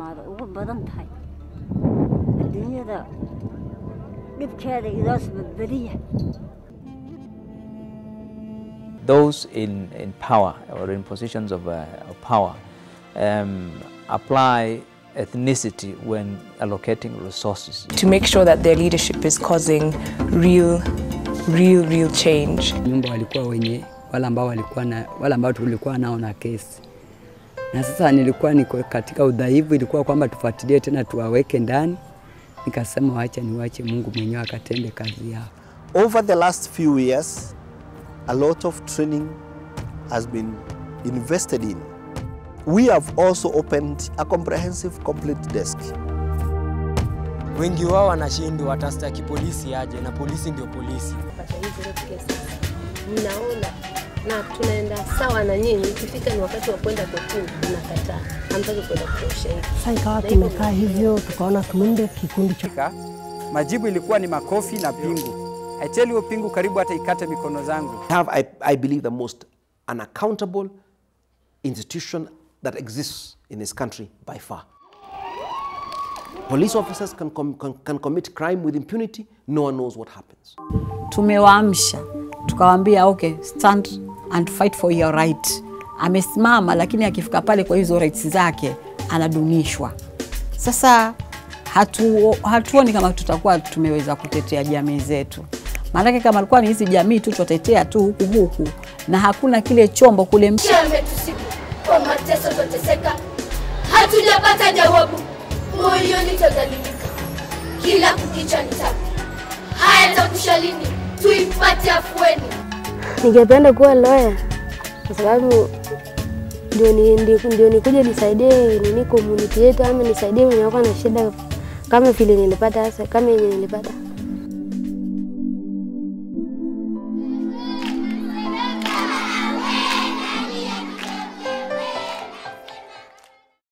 xumaado ugu badan tahay adduunyada dhibkeeda idoos badbadiya those in, in power or in positions of, uh, of power um, apply ethnicity when allocating resources. to make sure that their leadership is causing real, real, real change. nyumba walikuwa wenye wale ambao walikuwa na wale ambao tulikuwa nao na kesi, na sasa nilikuwa niko katika udhaifu, ilikuwa kwamba tufuatilie tena tuwaweke ndani. Nikasema wacha niwache Mungu mwenyewe akatende kazi yao. Over the last few years, a lot of training has been invested in. We have also opened a comprehensive complaint desk. Wengi wao wanashindwa watastaki polisi aje, na polisi ndio polisi. kupata hizi road cases. Mnaona na tunaenda sawa na nyinyi, ikifika ni wakati wa kwenda kotini mnakataa, hamtaki kwenda kutoa ushahidi. Sasa ikawa tumekaa hivyo, tukaona tuunde kikundi cha Ka- Majibu ilikuwa ni makofi na pingu. I tell you pingu karibu hata ikate mikono zangu. have, I, I believe, the most unaccountable institution that exists in this country by far. Police officers can, com- can, can commit crime with impunity, no one knows what happens. tumewaamsha tukawaambia okay, stand and fight for your right. Amesimama, lakini akifika pale kwa hizo rights zake anadunishwa. Sasa hatu, hatuoni kama tutakuwa tumeweza kutetea jamii zetu, maanake kama alikuwa ni hizi jamii tu tutatetea tu huku huku, na hakuna kile chombo kule ametusibu kwa mateso twateseka, hatujapata jawabu, moyoni twadhalilika, kila kukicha ni tabu. Haya takusha lini tuipate afueni? Ningependa kuwa lawyer kwa sababu ndio ni, ndio, ndio nikuje nisaidie nini community yetu ama nisaidie wenye wako na shida kama vile nilipata sasa kama yenye nilipata.